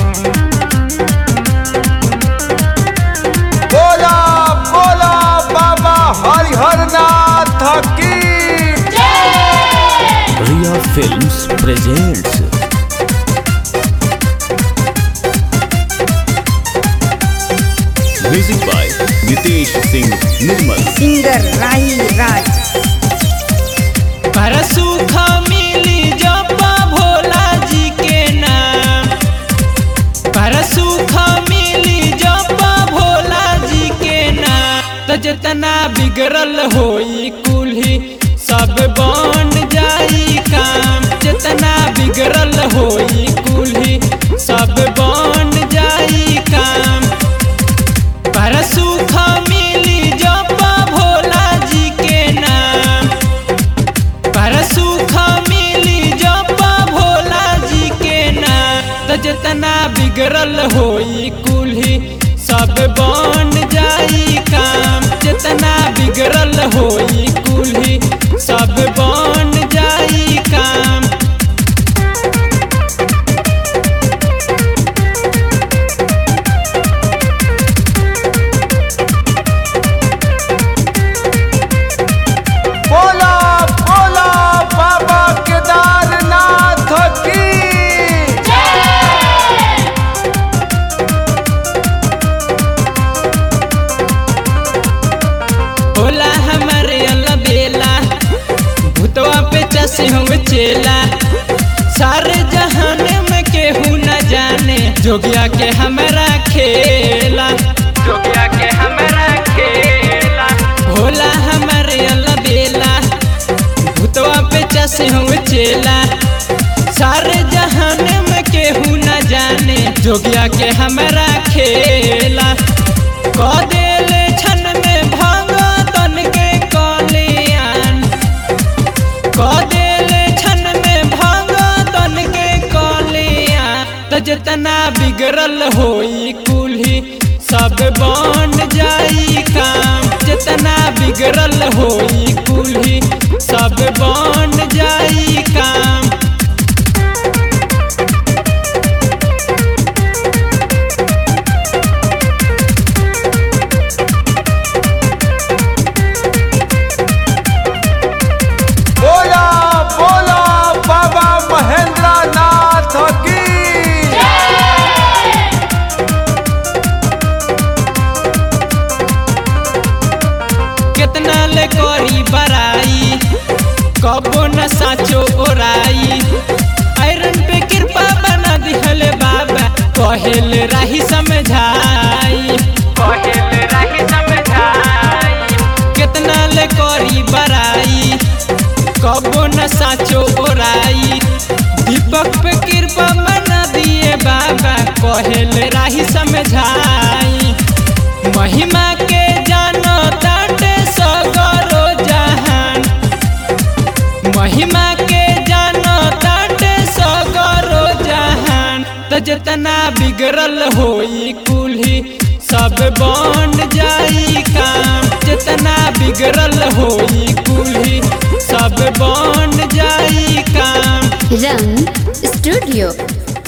बोला बोला बाबा हरिहर नाथ की Ria Films presents Music by Nitesh Singh Nirmal singer Rahi Raj पर सुख मिली जपा भोला जी के नाम पर सुख मिली जपा भोला जी के नाम तो जितना बिगड़ल होई कुल्ही सब बन जाई काम जितना बिगड़ल होई कुल्ही सब बन जाई काम पर सुख मिली जपा भोला जी के नाम पर सुख मिली जपा भोला जी के नाम तो जितना बिगड़ल होई कुल्ही सब बन जाई काम जितना बिगड़ल होई कुल्ही सब बन जाई काम बोला बोला बाबा केदारनाथ की होला हमारे अलबेला भूतवा पे चसे हम चेला सारे जहान में केहू न जाने जोगिया के हमारा खेला जोगिया के हमारा खेला होला हमारे अलबेला भूतवा पे चसे हम चेला सारे जहान में केहू न जाने जोगिया के हमारा खेला कह देले छन में भांगा तन के कलियान कह देले छन में भांगा तन के कलियान तो जितना बिगड़ल होई कुल्ही सब बन जाई काम जितना बिगड़ल होई कुल्ही सब बन जाई काम बोला बोला बाबा महेंद्र नाथ की कितना ले करी बराई कबो न साचो ओराई आयरन पे कृपा बना दिहले बाबा कहेल राही समझाई कहेल राही समझाई कितना ले करी बराई कबो न साचो ओराई दीपक पे कृपा बना दिए बाबा कहेल राही समझाई महिमा के जानो ताटे सगरो जहान महिमा के जानो ताटे सगरो जहान तो जितना बिगड़ल होई कुल्ही सब बन जाई काम जितना बिगड़ल होई कुल्ही सब बन जाई काम रंग स्टूडियो